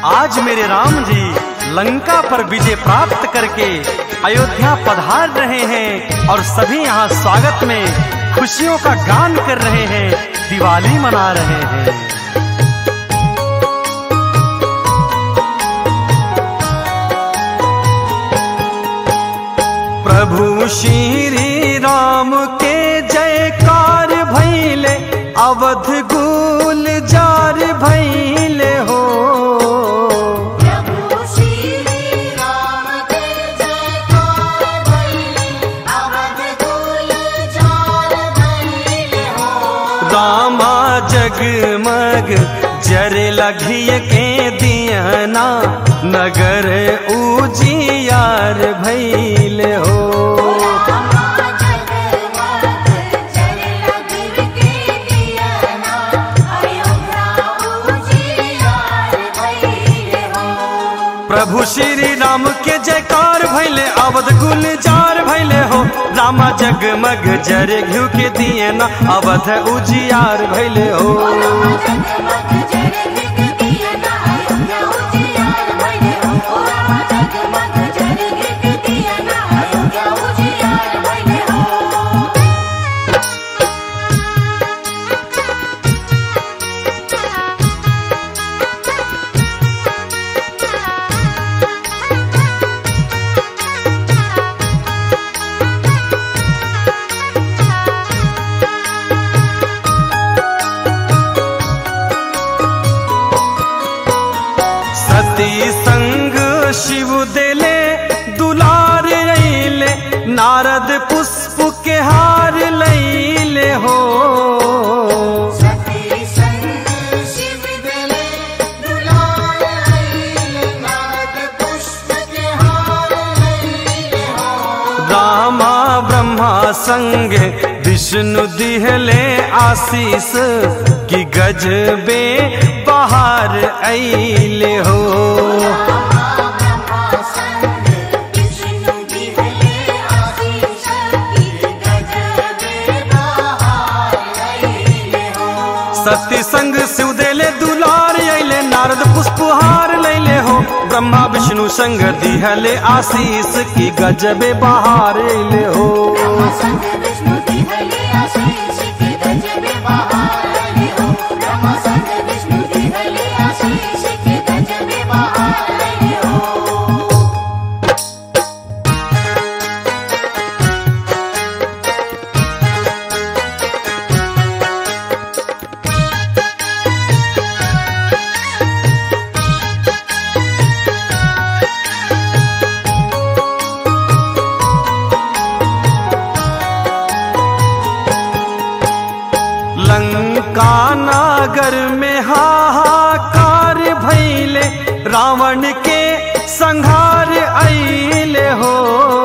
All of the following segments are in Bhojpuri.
आज मेरे राम जी लंका पर विजय प्राप्त करके अयोध्या पधार रहे हैं और सभी यहाँ स्वागत में खुशियों का गान कर रहे हैं दिवाली मना रहे हैं प्रभु श्री राम के जयकार भैले अवध गुल जार भैले हो प्रभु श्री राम के जयकार भैले अवध कुल चार भैले हो रामा जगमग जर लघिय के दियना नगर उजियार भैले हो रामा जगमग जल लगिर के दियना अयोध्या उजियार भैले हो प्रभु श्री राम के जयकार भैले अवध गुलजार भैले हो रामा जगमग जर घ्यू के दियना अवध उजियार भैले हो रामा जगमग जल लगिर दियना अयोध्या उजियार भैले हो रामा जगमग जल लगिर दियना अयोध्या उजियार भैले हो सती संग शिव देले दुलार अइले नारद पुष्प के हार लैले हो सती संग शिव दले दुलार आइले नारद पुष्प के हार लैले हो रामा ब्रह्मा संग विष्णु दिहले आशीष कि गजबे बाहर अइले हो ब्रह्मा संग विष्णु दिहले आशीष की गजबे बहार लैले हो सती संग शिव देले दुलार अइले नारद पुष्पहार लैले हो ब्रह्मा विष्णु संग दिहले आशीष की गजबे बाहर अइले हो ब्रह्मा संग विष्णु दिहले आशीष की गजबे बहार लैले हो ब्रह्मा संग विष्णु दिहले आशीष की गजबे बहार लैले हो लंका नगर में हाहाकार भैले रावण के संहार अइले हो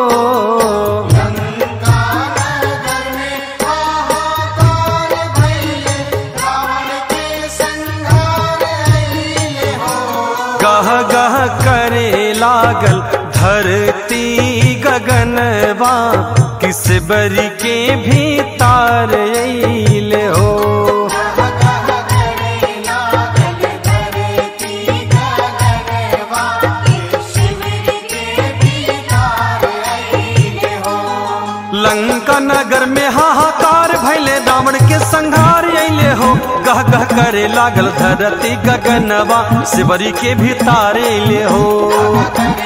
गह गह करे लागल धरती गगनवा किस बरी के भीतर अइले हो लंका नगर में हाहाकार भैले रावण के संहार अइले हो गह गह करे लागल धरती गगनवा शिवरी के भीतर अइले हो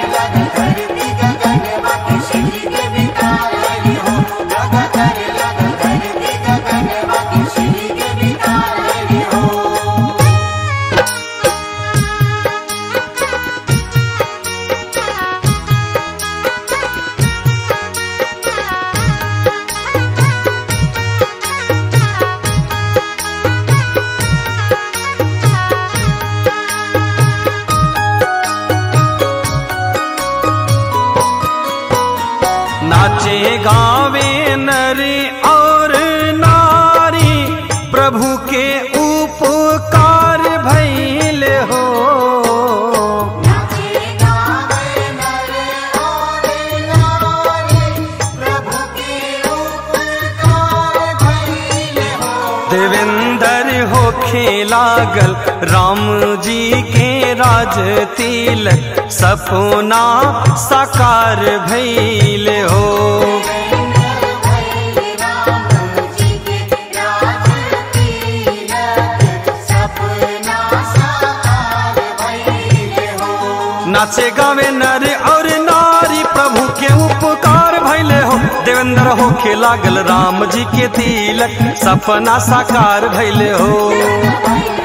नाचे गावे नरी और नारी प्रभु के उपकार भैले हो देवेंद्र होखे लागल राम जी के राज तिलक सपना साकार भैले हो नाचे गावे नर और नारी प्रभु के उपकार भैले हो देवेंद्र होखे लागल राम जी के तिलक सपना साकार भैले हो